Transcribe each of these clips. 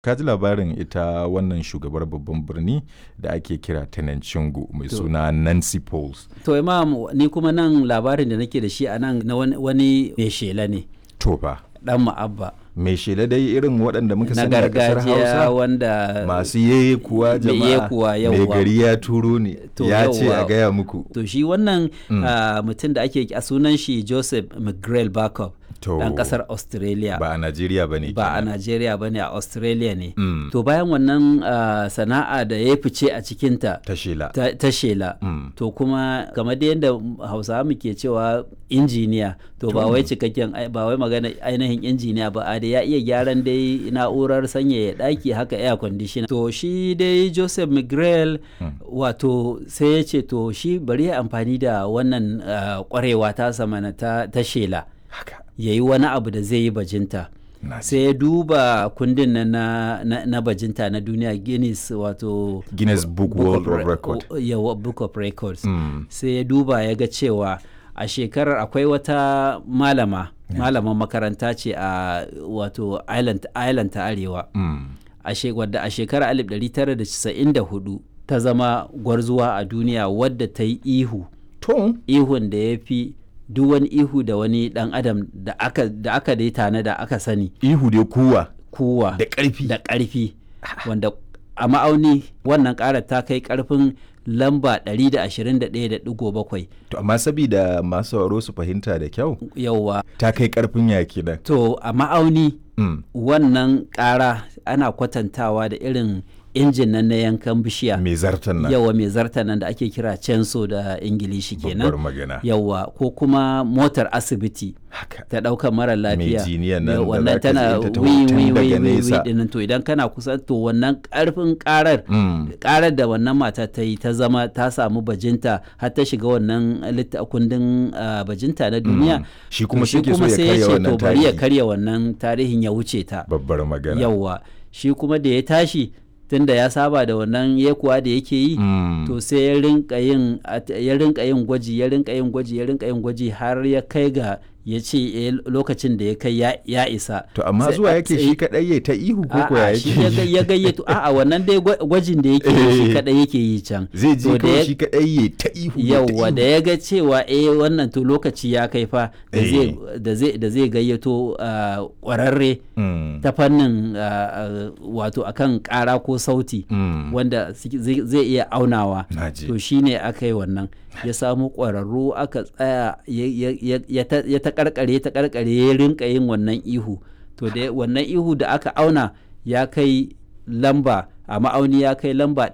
Ka ji labarin ita wannan shugabar babban birni da ake kira Tenanchingu mai To. suna Nancy Pauls. To imam ni kuma nan labarin da nake da shi a nan na wani, wani mai shela ne To fa, dan ma'abba mai shela dai irin waɗanda muka na sani a ƙasar gargajiya Hausa. wanda Masu yeye kuwa Mai jama'a yekuwa, mai yawwa. gari ya turo ne To, ya ce a yawwa. gaya muku. to shi wannan Mm. ah, mutum da ake a sunan shi Joseph McGrail Backup To, dan kasar Australia ba a Najeriya ba ne. ba a Najeriya bane a Australia ne Mm. to bayan wannan ah, sana'a da ya fice a cikinta Ta shela. ta, ta shela Mm. to kuma kamar da yadda hausawa muke cewa injiniya to ba To. wai cikakken ai- ba wai magana ainihin injiniya ba a da ya iya gyaran dai na'urar sanyaya daki haka air conditioner to shi dai joseph mcgrail wato sai ya ce to shi bari ya amfani da wannan ah, kwarewa ta samana ta, ta shela Haka. ya yi wani abu da zai yi bajinta Na ji. sai ya duba kundin nan na, na, na bajinta na duniya guinness wato Guinness Book World of of Record. Re- yawa, book of records Mm. sai ya duba ya ga cewa a shekarar akwai wata malama malaman makaranta ce a wato island, island ta arewa Mm. a she- wadda a shekarar 1994 ta zama gwarzuwa a duniya wadda ta yi ihu To, ihun da ya fi duk wani ihu da wani dan adam da aka da aka dai tana da aka sani ihu dai kuwa kuwa da ƙarfi. da ƙarfi wanda a ma'auni wannan ƙarar ta kai ƙarfin lamba 121.7 To, amma sabida masu sauraro su fahimta da kyau, yauwa ta kai ƙarfin yaki nan. to a ma'auni Mm. wannan ƙara ana kwatantawa da irin injin nan na yankan bishiya Mai zartan nan. yawa mai zarta nan da ake kira censo da ingilishi Babbar kenan magana. yawa ko kuma motar asibiti Haka. ta ɗaukar mara lafiya jiniyan nan da wannan zaka tana tsaye ta taho wi tun wi daga wi wi nesa. dinnan to idan kana kusa to wannan ƙarfin ƙarar Mm. karar da wannan mata ta yi ta zama ta samu bajinta har ta shiga wannan litta- kundin ah, bajinta na duniya Shi kuma to shi ke so ya sai karya ce wannan to bari ya tarihi. karya wannan tarihin ya wuce ta Babbar magana. yawwa shi kuma da ya tashi tunda ya saba da wannan yekuwa da yake yi Mm. to sai ya rinka yin at- ya rinka yin gwaji ya rinka yin gwaji ya rinka yin gwaji har ya kai ga ya ce eh, lokacin da ya kai ya, ya isa To, amma Sai- zuwa yake sai- shi kaɗai ya ta ihu ko ko ya A'a, shi ya ga- yake. ya gayyato a'a wannan dai gwa- gwajin da yake yi shi Eh. kadai yake yi can Zai To je da kawai ya- shi kaɗai ya ta ihu. ya ta yauwa ihu. da ya ga cewa eh wannan to lokaci ya kai fa da Eh. zai da zai da zai gayyato ah, kwararre Mm. ta fannin ah, ah, wato akan kara ko sauti Mm. wanda suke- zai zai iya aunawa Naji. to shine aka yi wannan ya samu ƙwararru aka tsaya ya- ya- ya- ya ta- ya ta karkare ta karkare ya rinka yin wannan ihu to da wannan ihu da aka auna ya kai lamba a ma'auni ya kai lamba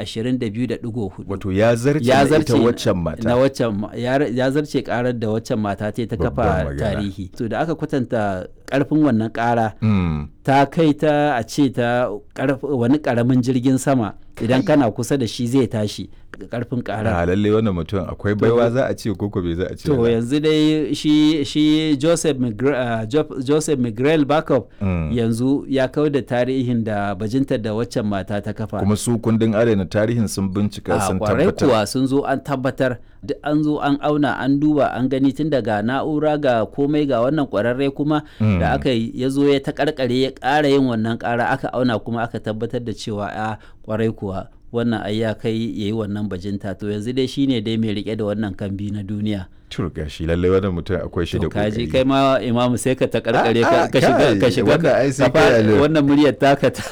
122.4 Wato ya zarce ya na zarce ita waccan mata. na waccan ma- ya ya zarce karar da waccan mata ta yi ta Babbar kafa magana. tarihi to da aka kwatanta karfin wannan kara Mm. ta kai ta a ce ta karf- wani karamin jirgin sama idan kana kusa da shi zai tashi karfin kara A lalle wannan mutum akwai baiwa za a ce ko ko bai za a ce. to ba. yanzu dai shi shi Joseph Migre- ah, Jo- Joseph Miguel Backup Mm. yanzu ya kau da tarihin da bajintar da waccan mata ta kafa Kuma su kundin adana tarihin sun bincika a sun kwarai tabbatar. kuwa sun zo an tabbatar duk an zo an auna an duba an gani tun daga na'ura ga komai ga wannan kwararre kuma Mm. da aka yi ya zo ya ta karkare ya ƙara yin wannan ƙara aka auna kuma aka tabbatar da cewa a kwarai kuwa wannan ai ya kai ya yi wannan bajinta to yanzu dai shine dai mai rike da wannan kambi na duniya Tur gashi lalle wannan mutum akwai shi da to kaji kokari. kai ma imamu sai ka ta karkare Ah, ka ah, ka shiga kai, ka shiga wannan ai sai ka fa- kai alo. wannan muryar taka ta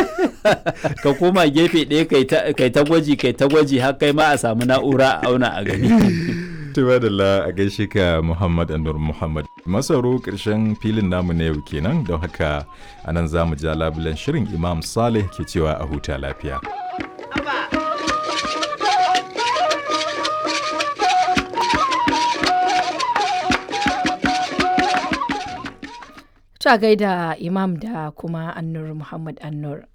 ka koma gefe ɗaya kai ta kai ta gwaji kai ta gwaji har kai ma a samu na'ura a auna a gani Tuba da la a gaishe ka Muhammad Anur Muhammad. Masaro ƙarshen filin namu na yau kenan don haka anan za mu ja labulen shirin Imam Saleh ke cewa a huta lafiya. Ta gaida Imam da kuma Annur Muhammad Annur.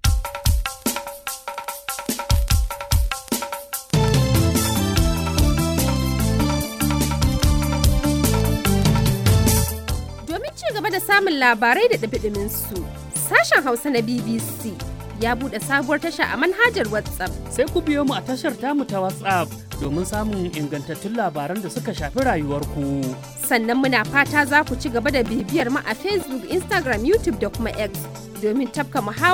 Domin ci gaba da samun labarai da ɗumi su sashen Hausa na BBC ya buɗe sabuwar tasha a manhajar WhatsApp. sai ku biyo mu a tashar tamu ta WhatsApp domin samun ingantattun labaran da suka shafi rayuwarku. Sannan muna fata za ku ci gaba da bibiyar mu a Facebook, Instagram, YouTube da kuma X domin tafka muhawara